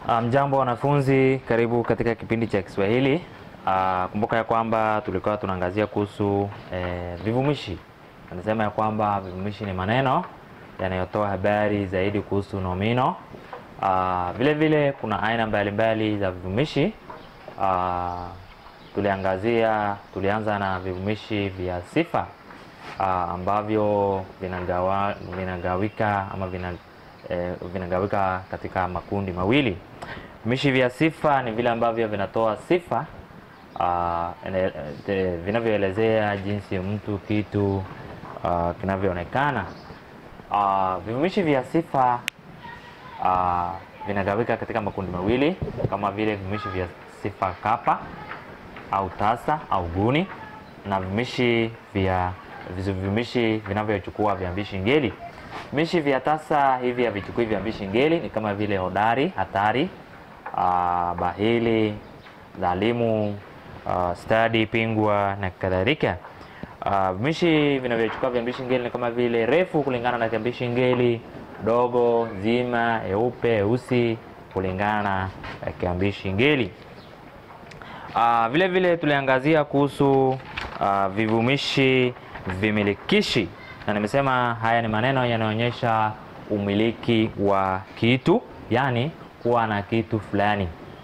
Mjambo wanafunzi, karibu katika kipindi cha Kiswahili. Ah, kumbuka ya kwamba tulikuwa tunaangazia kuhusu eh, vivumishi. Anasema ya kwamba vivumishi ni maneno yanayotoa habari zaidi kuhusu nomino. Ah, vile vile kuna aina mbalimbali za vivumishi. Ah, tuliangazia tulianza na vivumishi vya sifa ah, ambavyo vinagawa, vinagawika ama vina, eh, vinagawika katika makundi mawili. Vivumishi vya sifa ni vile ambavyo vinatoa sifa ah, ene- eh, vinavyoelezea jinsi mtu kitu ah, kinavyoonekana. Ah, vivumishi vya sifa ah, vinagawika katika makundi mawili kama vile vivumishi vya sifa kapa au tasa au guni na vivumishi vya vivumishi vinavyochukua viambishi ngeli. Vivumishi vya tasa hivi havichukui viambishi ngeli, ni kama vile hodari, hatari, ah, bahili, dhalimu, ah, stadi, pingwa na kadhalika. Ah, vivumishi vinavyochukua viambishi ngeli ni kama vile refu kulingana na kiambishi ngeli, dogo, zima, eupe, eusi kulingana na eh, kiambishi ngeli. Ah, vile vile tuliangazia kuhusu ah, vivumishi vimilikishi, na nimesema haya ni maneno yanayoonyesha umiliki wa kitu, yaani kuwa na kitu fulani,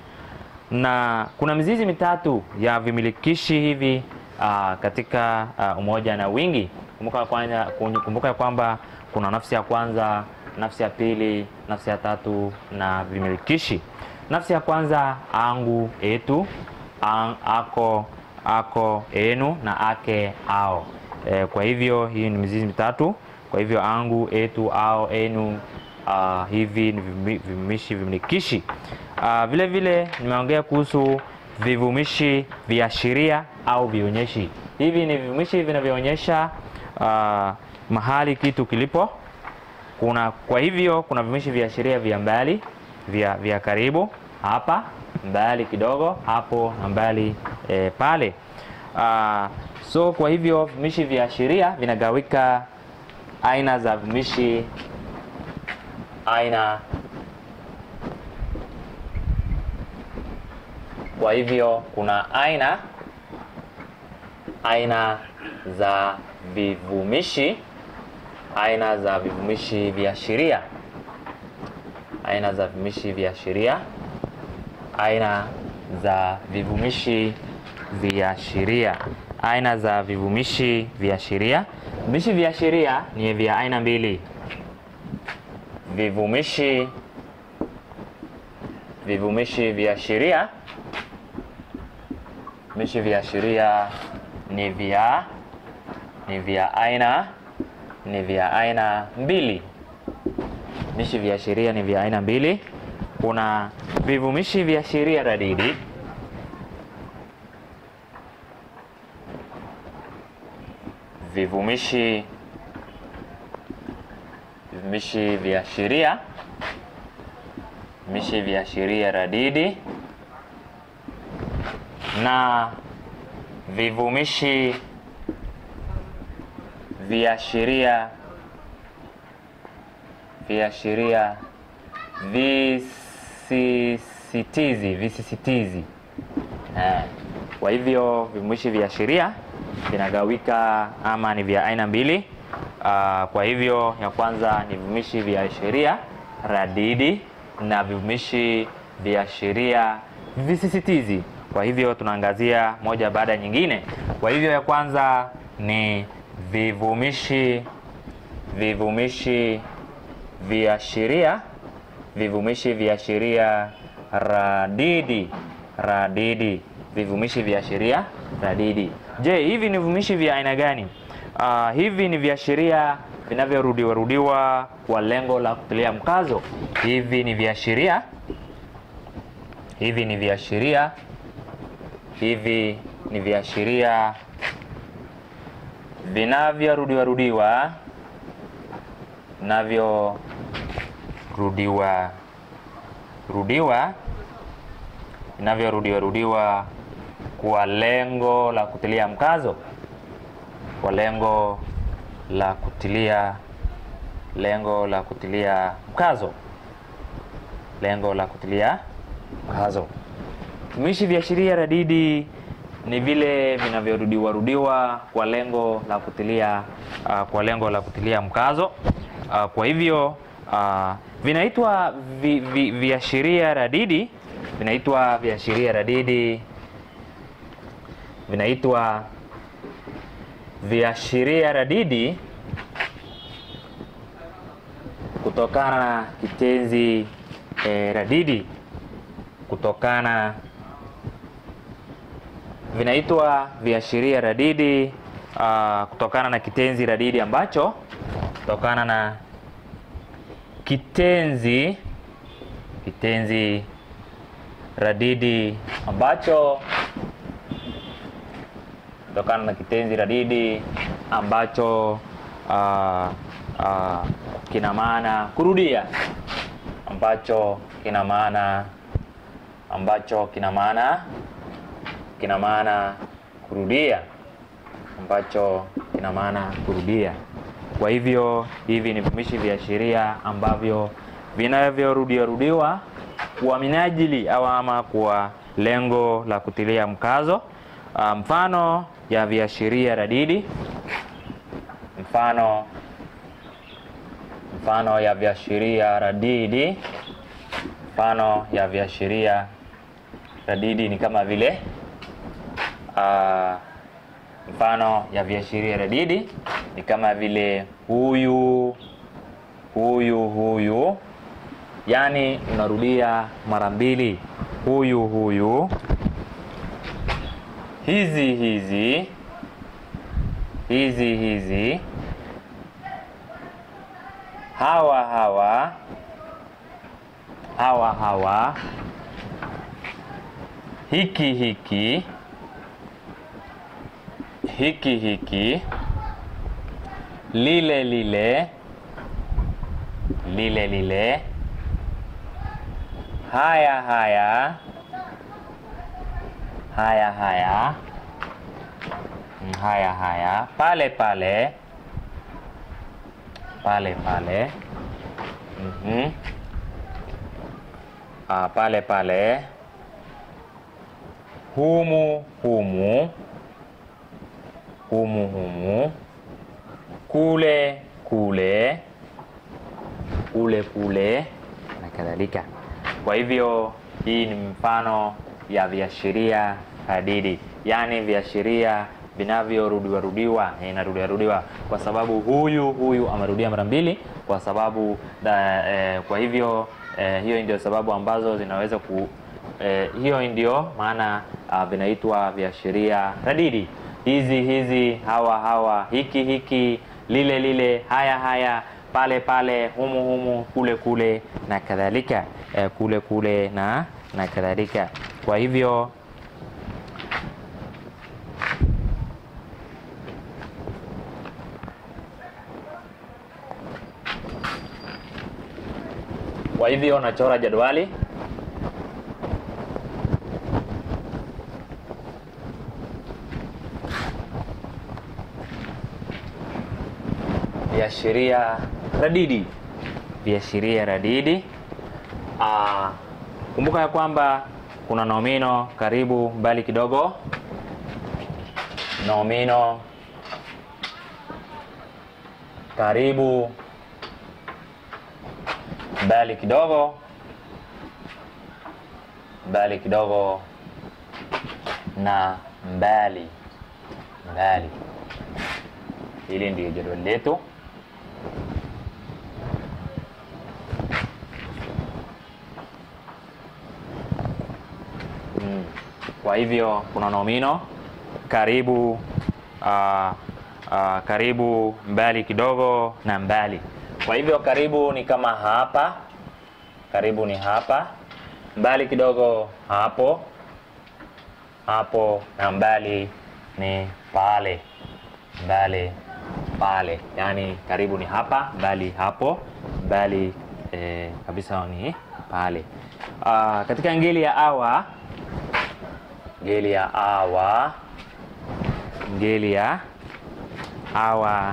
na kuna mizizi mitatu ya vimilikishi hivi ah, katika ah, umoja na wingi. Kumbuka kwanza, kumbuka ya kwamba kuna nafsi ya kwanza, nafsi ya pili, nafsi ya tatu na vimilikishi. Nafsi ya kwanza angu, etu, ang, ako, ako, enu na ake, ao. E, kwa hivyo hii ni mizizi mitatu. Kwa hivyo angu, etu, ao, enu, ah, hivi ni vivumi- vivumishi vimilikishi. Ah, vile vile nimeongea kuhusu vivumishi viashiria au vionyeshi. Hivi ni vivumishi vinavyoonyesha ah, mahali kitu kilipo. Kuna kwa hivyo kuna vivumishi viashiria vya mbali, vya, vya karibu, hapa, mbali kidogo, hapo na mbali eh, pale. Ah, so kwa hivyo vivumishi viashiria vinagawika aina za vivumishi aina Kwa hivyo kuna aina aina za vivumishi aina za vivumishi viashiria aina za vivumishi viashiria aina za vivumishi viashiria aina za vivumishi viashiria. Vivumishi viashiria ni vya aina mbili, vivumishi vivumishi viashiria vivumishi viashiria ni vya ni vya aina ni vya aina mbili. Vivumishi viashiria ni vya aina mbili. Kuna vivumishi viashiria radidi vivumishi vivumishi viashiria vivumishi viashiria radidi na vivumishi viashiria viashiria visisitizi visisitizi. Eh, Kwa hivyo vivumishi viashiria vinagawika ama ni vya aina mbili. Ah, Kwa hivyo ya kwanza ni vivumishi viashiria radidi na vivumishi viashiria visisitizi. Kwa hivyo tunaangazia moja baada ya nyingine. Kwa hivyo ya kwanza ni vivumishi vivumishi viashiria vivumishi viashiria radidi radidi vivumishi viashiria radidi. Je, hivi ni vivumishi vya aina gani? Ah, hivi ni viashiria vinavyorudiwa rudiwa kwa lengo la kutilia mkazo. Hivi ni viashiria hivi ni viashiria hivi ni viashiria vinavyorudiwa rudiwa vinavyorudiwa rudiwa vinavyorudiwa rudiwa kwa lengo la kutilia mkazo kwa lengo la kutilia lengo la kutilia mkazo lengo la kutilia mkazo. Vivumishi viashiria radidi ni vile vinavyorudiwa rudiwa kwa lengo la kutilia uh, kwa lengo la kutilia mkazo uh, kwa hivyo uh, vinaitwa vi, vi, viashiria radidi vinaitwa viashiria radidi vinaitwa viashiria radidi kutokana na kitenzi eh, radidi kutokana vinaitwa viashiria radidi uh, kutokana na kitenzi radidi ambacho kutokana na kitenzi kitenzi radidi ambacho kutokana na kitenzi radidi ambacho uh, uh, kina maana kurudia ambacho kina maana ambacho kina maana kina maana kurudia ambacho kina maana kurudia. Kwa hivyo hivi ni vivumishi viashiria ambavyo vinavyorudiwa rudiwa kwa minajili au ama kwa lengo la kutilia mkazo. Uh, mfano ya viashiria radidi, mfano mfano ya viashiria radidi, mfano ya viashiria radidi ni kama vile uh, mfano ya viashiria radidi ni kama vile huyu, huyu, huyu, yaani unarudia mara mbili, huyu, huyu, hizi, hizi, hizi, hizi, hawa, hawa, hawa, hawa, hiki, hiki hiki hiki, lile lile, lile lile, haya haya, haya haya, haya haya, pale pale, pale pale, mhm, ah, pale pale, humu humu humu humu, kule kule, kule kule na kadhalika. Kwa hivyo hii ni mfano ya viashiria hadidi, yaani viashiria vinavyorudiwa rudiwa, inarudiwa rudiwa kwa sababu huyu huyu amerudia mara mbili, kwa sababu da, eh, kwa hivyo eh, hiyo ndio sababu ambazo zinaweza ku eh, hiyo ndio maana uh, vinaitwa viashiria radidi hizi hizi, hawa hawa, hiki hiki, lile lile, haya haya, pale pale, humu humu, kule kule na kadhalika, eh, kule kule na na kadhalika. Kwa hivyo kwa hivyo nachora jadwali viashiria radidi, viashiria radidi. Ah, kumbuka ya kwamba kuna nomino karibu, mbali kidogo, nomino karibu, mbali kidogo, mbali kidogo na mbali mbali. Hili ndio jadwali letu. Mm. Kwa hivyo kuna nomino karibu, uh, uh, karibu, mbali kidogo na mbali. Kwa hivyo karibu ni kama hapa, karibu ni hapa, mbali kidogo hapo, hapo na mbali ni pale, mbali pale. Yaani karibu ni hapa, mbali hapo, mbali eh, kabisa ni pale. Uh, katika ngeli ya awa ngeli ya awa ngeli ya awa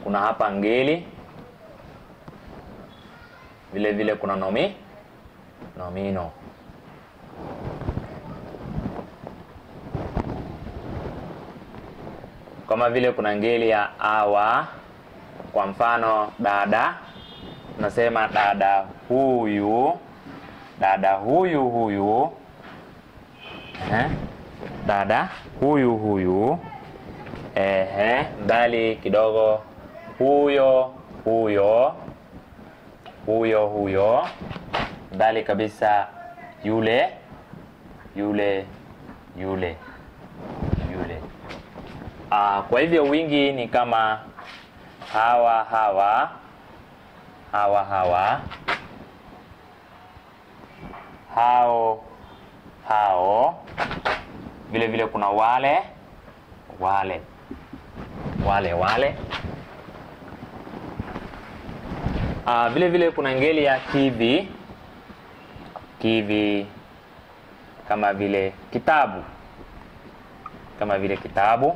kuna hapa ngeli, vile vile kuna nomi nomino. Kama vile kuna ngeli ya awa, kwa mfano dada, tunasema dada huyu, dada huyu huyu, eh, dada huyu huyu, ehe, mbali kidogo, huyo huyo, huyo huyo, mbali kabisa, yule yule yule yule. Ah, kwa hivyo wingi ni kama hawa hawa hawa hawa hao hao, vile vile kuna wale wale wale wale. Ah, vile vile kuna ngeli ya kivi kivi, kama vile kitabu kama vile kitabu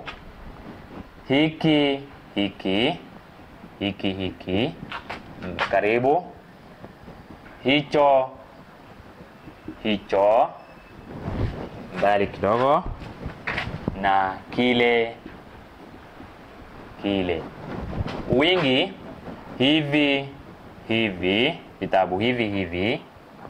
hiki hiki hiki hiki, mm, karibu hicho hicho, mbali kidogo, na kile kile. Wingi hivi hivi, vitabu hivi hivi,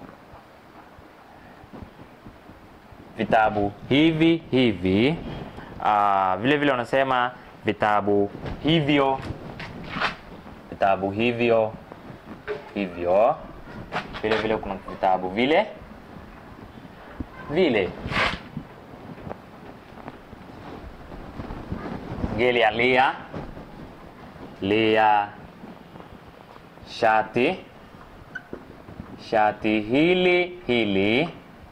vitabu hivi hivi. Ah, vile vile unasema vitabu hivyo, vitabu hivyo hivyo. Vile vile kuna vitabu vile vile. Ngeli ya lia lia, shati shati hili hili,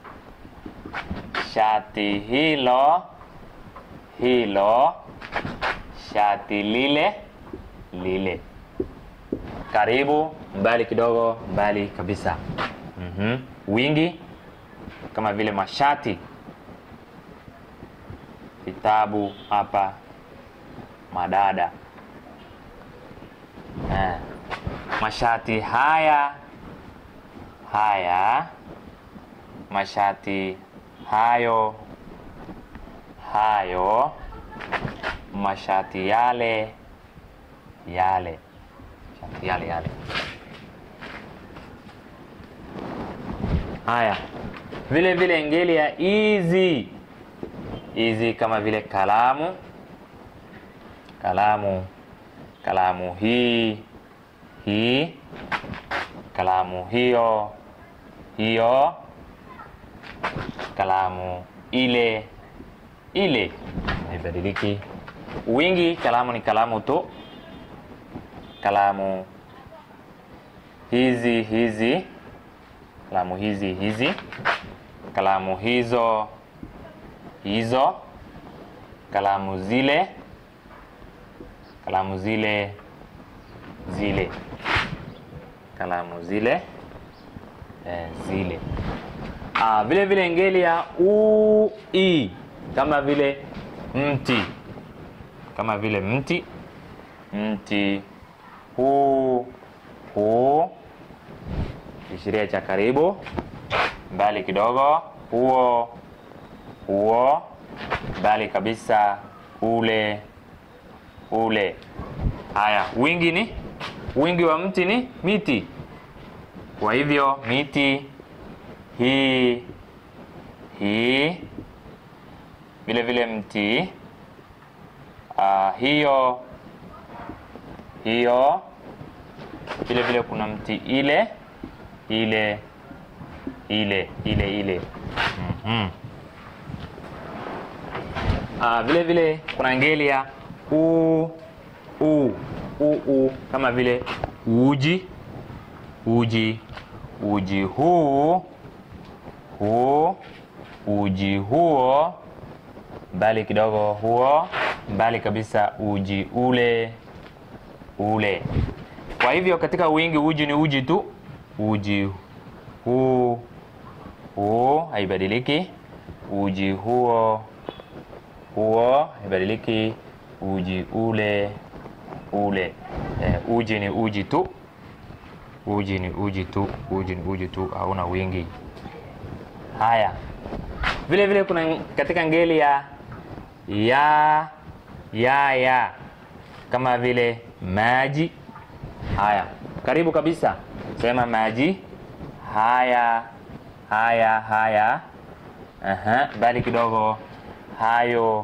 shati hilo hilo shati lile lile. Karibu, mbali kidogo, mbali kabisa. Mhm. Wingi kama vile mashati, vitabu hapa, madada eh. Mashati haya haya, mashati hayo hayo mashati yale yale, shati yale yale. Haya, vile vile ngeli ya hizi hizi, kama vile kalamu kalamu, kalamu hii hii, kalamu hiyo hiyo, kalamu ile ile, haibadiliki. Wingi kalamu ni kalamu tu, kalamu hizi hizi, kalamu hizi hizi, kalamu hizo hizo, kalamu zile, kalamu zile zile, kalamu zile eh, zile. Ah, vile vile ngeli ya u i, kama vile mti kama vile mti mti huu huu, kishiria cha karibu, mbali kidogo, huo huo, mbali kabisa, ule ule. Haya, wingi ni wingi wa mti ni miti, kwa hivyo miti hii hii, vile vile mti Uh, hiyo hiyo, vile vile kuna mti ile ile ile ile ile. mm -hmm. Uh, vile vile kuna ngeli ya u u u u, kama vile uji uji uji huu huu, uji huo, mbali kidogo, huo mbali kabisa, uji ule ule. Kwa hivyo katika wingi uji ni uji tu, uji huu huu, haibadiliki. Uji huo huo, haibadiliki. Uji ule ule. Eh, uji ni uji tu, uji ni uji tu, uji ni uji tu, hauna wingi. Haya, vile vile kuna katika ngeli ya ya ya ya kama vile maji. Haya, karibu kabisa, sema maji. Haya, haya, haya. Aha, mbali kidogo, hayo,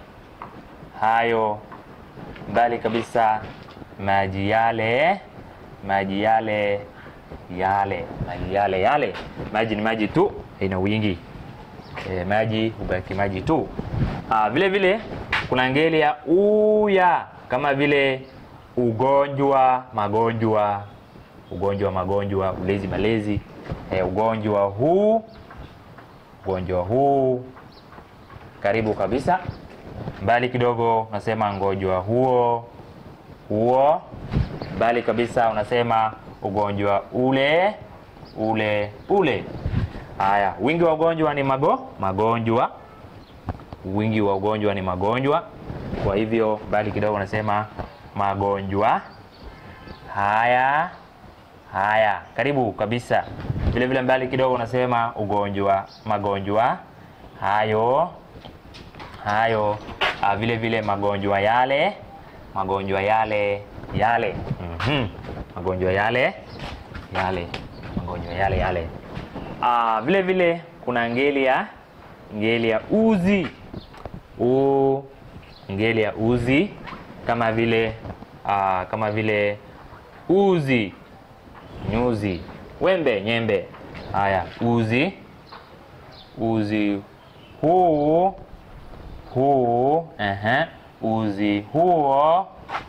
hayo. Mbali kabisa, maji yale, maji yale, yale, maji yale, yale. Maji ni maji tu, haina wingi. E, maji hubaki maji tu. Ah, vile vile kuna ngeli ya uya kama vile ugonjwa, magonjwa, ugonjwa, magonjwa, ulezi, malezi. E, ugonjwa huu, ugonjwa huu. Karibu kabisa, mbali kidogo unasema ngonjwa huo, huo. Mbali kabisa unasema ugonjwa ule, ule, ule. Haya, wingi wa ugonjwa ni mago, magonjwa. Wingi wa ugonjwa ni magonjwa. Kwa hivyo mbali kidogo unasema magonjwa haya, haya. Karibu kabisa, vile vile mbali kidogo unasema ugonjwa, magonjwa hayo, hayo. Ah, vile vile magonjwa yale, magonjwa yale, yale. Mhm. Magonjwa yale, yale, magonjwa yale, yale. Ah, vile vile kuna ngeli ya ngeli ya uzi u ngeli ya uzi kama vile ah, kama vile uzi, nyuzi, wembe, nyembe. Haya, uzi, uzi huu, huu, ehe, uzi huo,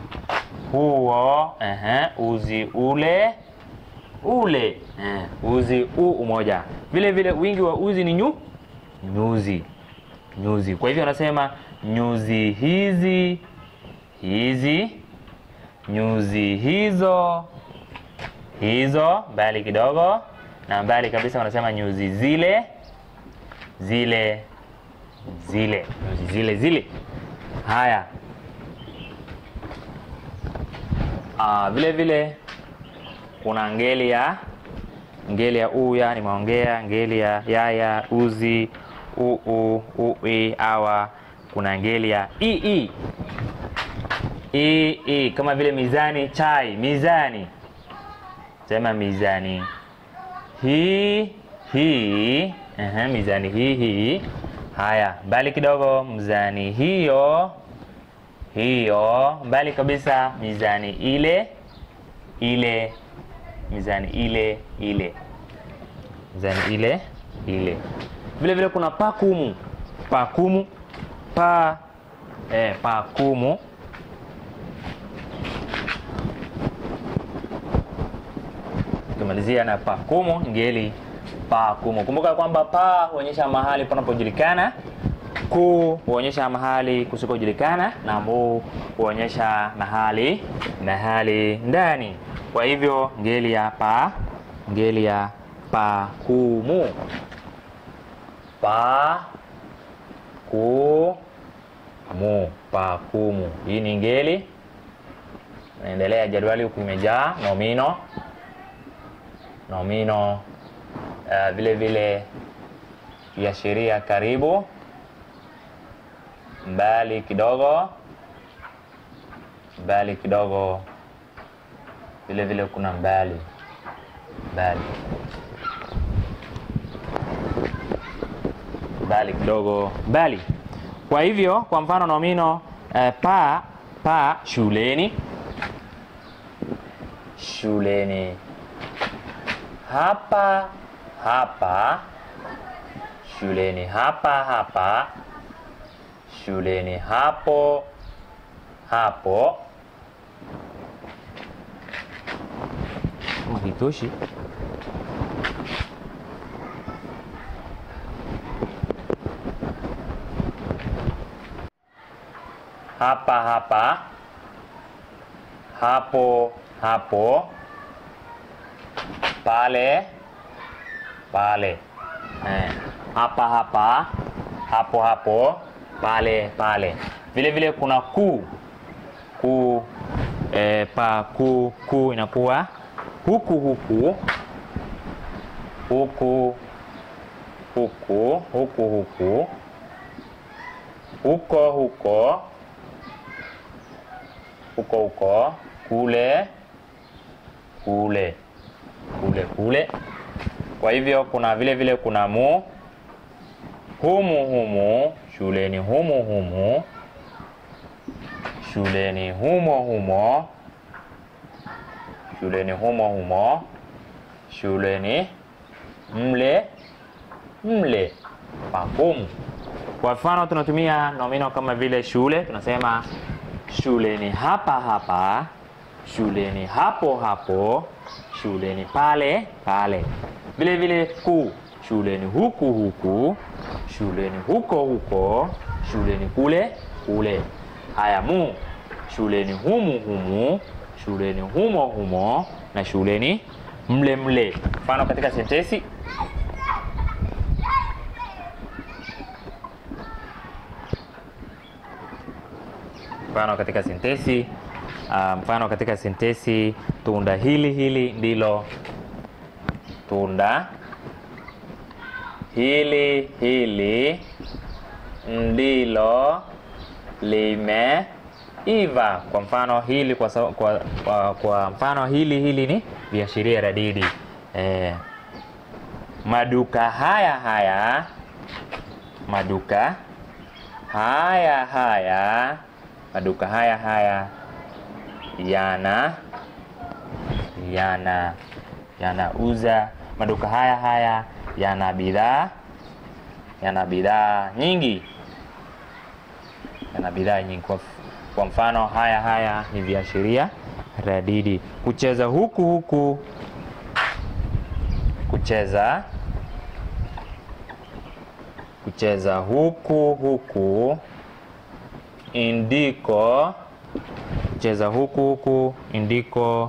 huo, ehe, uzi ule ule eh, uzi u umoja. Vile vile wingi wa uzi ni nyu nyuzi, nyuzi. Kwa hivyo anasema nyuzi hizi, hizi, nyuzi hizo, hizo. Mbali kidogo na mbali kabisa wanasema nyuzi zile, zile, zile, nyuzi zile, zile. Haya, ah, vile vile kuna ngeli ya ngeli ya uya nimeongea, ngeli ya yaya, uzi, uu, ui, awa. Kuna ngeli ya ii, ii kama vile mizani, chai, mizani. Sema mizani hii hii, ehe, mizani hii hii. Haya, mbali kidogo, mzani hiyo hiyo. Mbali kabisa, mizani ile ile mizani ile ile, mizani ile ile. Vile vile kuna pakumu, pakumu, pa eh, pakumu. Tukimalizia na pakumu, ngeli pakumu. Kumbuka kwamba pa huonyesha mahali panapojulikana, ku huonyesha mahali kusikojulikana, na mu huonyesha mahali mahali ndani. Kwa hivyo ngeli ya pa, ngeli ya pakumu, pa ku mu, pakumu. Hii ni ngeli. Naendelea jadwali huku imejaa nomino, nomino uh, vile vile viashiria karibu, mbali kidogo, mbali kidogo vile vile kuna mbali mbali mbali kidogo mbali. Kwa hivyo kwa mfano nomino eh, pa pa shuleni, shuleni. Hapa hapa, shuleni. Hapa hapa, shuleni. Hapo hapo Hitoshi. Hapa hapa, hapo hapo, pale pale. Eh, hapa hapa, hapo hapo, pale pale. Vile vile kuna ku ku e, pa ku ku inakuwa huku huku huku huku huku huku huko huko huko huko kule kule kule kule. Kwa hivyo kuna vile vile kuna mu humu humu shuleni humu humu shuleni humo humo shuleni humo humo shuleni mle mle pa humu. Kwa mfano tunatumia nomino kama vile shule, tunasema shuleni hapa hapa, shuleni hapo hapo, shuleni pale pale. Vile vile ku, shuleni huku huku, shuleni huko huko, shuleni kule kule. Haya, mu, shuleni humu humu, shuleni humo humo na shuleni mle mle. Mfano katika sentensi mfano katika sentensi uh, mfano katika sentensi tunda hili hili ndilo tunda hili hili ndilo limeiva. Kwa mfano hili kwa, sa- kwa, kwa, kwa mfano hili hili ni viashiria radidi eh, maduka haya haya maduka haya haya maduka haya haya yana yana yanauza maduka haya haya yana bidhaa yana bidhaa nyingi yana bidhaa nyingi kwa, f- kwa mfano haya haya ni viashiria radidi kucheza huku huku kucheza kucheza huku huku indiko kucheza huku huku indiko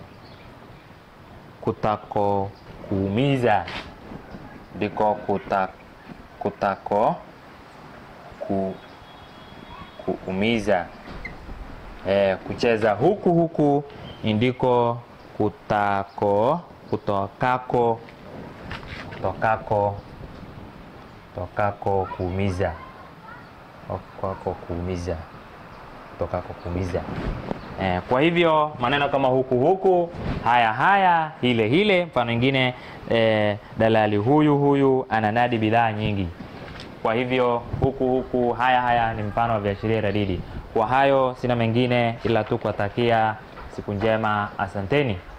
kutako kuumiza ndiko kuta, kutako ku, kuumiza e, kucheza huku huku indiko kutako kutokako kutokako kutokako kuumiza kwako kuumiza kutokako kuumiza eh, kwa hivyo maneno kama huku huku haya haya hile hile mfano ingine eh, dalali huyu huyu ananadi bidhaa nyingi kwa hivyo huku huku haya haya ni mfano wa viashiria radidi kwa hayo sina mengine ila tu kuwatakia siku njema asanteni